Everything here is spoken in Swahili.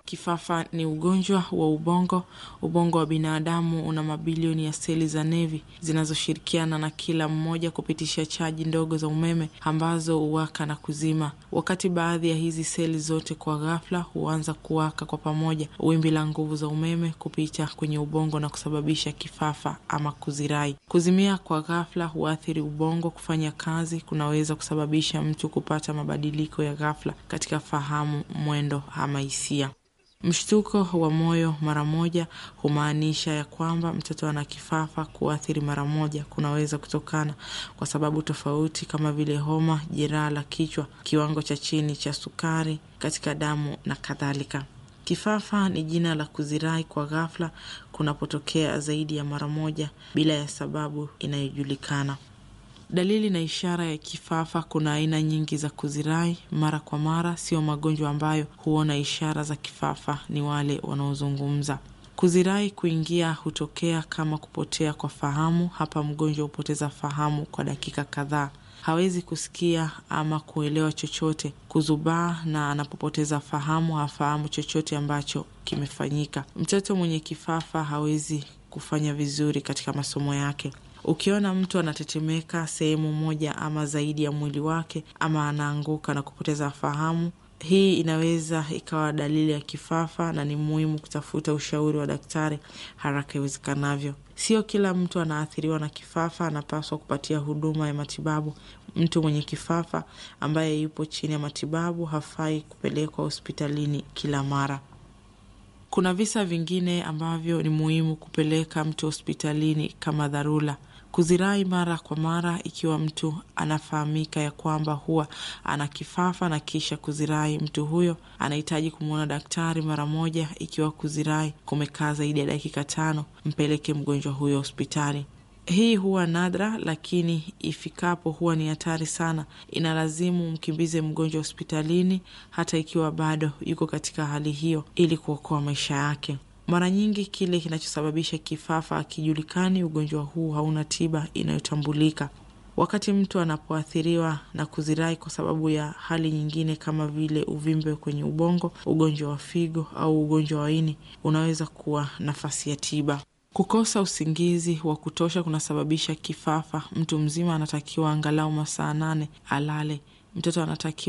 kifafa ni ugonjwa wa ubongo. Ubongo wa binadamu una mabilioni ya seli za nevi zinazoshirikiana na kila mmoja kupitisha chaji ndogo za umeme ambazo huwaka na kuzima. Wakati baadhi ya hizi seli zote kwa ghafla huanza kuwaka kwa pamoja, wimbi la nguvu za umeme kupita kwenye ubongo na kusababisha kifafa ama kuzirai. Kuzimia kwa ghafla huathiri ubongo kufanya kazi, kunaweza kusababisha mtu kupata mabadiliko ya ghafla katika fahamu, mwendo ama hisia. Mshtuko wa moyo mara moja humaanisha ya kwamba mtoto ana kifafa. Kuathiri mara moja kunaweza kutokana kwa sababu tofauti kama vile homa, jeraha la kichwa, kiwango cha chini cha sukari katika damu na kadhalika. Kifafa ni jina la kuzirai kwa ghafla kunapotokea zaidi ya mara moja bila ya sababu inayojulikana. Dalili na ishara ya kifafa. Kuna aina nyingi za kuzirai mara kwa mara. Sio magonjwa ambayo huona ishara za kifafa ni wale wanaozungumza. Kuzirai kuingia hutokea kama kupotea kwa fahamu. Hapa mgonjwa hupoteza fahamu kwa dakika kadhaa, hawezi kusikia ama kuelewa chochote, kuzubaa, na anapopoteza fahamu hafahamu chochote ambacho kimefanyika. Mtoto mwenye kifafa hawezi kufanya vizuri katika masomo yake. Ukiona mtu anatetemeka sehemu moja ama zaidi ya mwili wake ama anaanguka na kupoteza fahamu, hii inaweza ikawa dalili ya kifafa na ni muhimu kutafuta ushauri wa daktari haraka iwezekanavyo. Sio kila mtu anaathiriwa na kifafa anapaswa kupatia huduma ya matibabu. Mtu mwenye kifafa ambaye yupo chini ya matibabu hafai kupelekwa hospitalini kila mara. Kuna visa vingine ambavyo ni muhimu kupeleka mtu hospitalini kama dharura. Kuzirai mara kwa mara, ikiwa mtu anafahamika ya kwamba huwa ana kifafa na kisha kuzirai, mtu huyo anahitaji kumwona daktari mara moja. Ikiwa kuzirai kumekaa zaidi ya dakika tano, mpeleke mgonjwa huyo hospitali. Hii huwa nadra, lakini ifikapo huwa ni hatari sana. Inalazimu mkimbize mgonjwa hospitalini hata ikiwa bado yuko katika hali hiyo, ili kuokoa maisha yake. Mara nyingi kile kinachosababisha kifafa hakijulikani. Ugonjwa huu hauna tiba inayotambulika. Wakati mtu anapoathiriwa na kuzirai kwa sababu ya hali nyingine kama vile uvimbe kwenye ubongo, ugonjwa wa figo au ugonjwa wa ini, unaweza kuwa nafasi ya tiba. Kukosa usingizi wa kutosha kunasababisha kifafa. Mtu mzima anatakiwa angalau masaa nane alale. Mtoto anatakiwa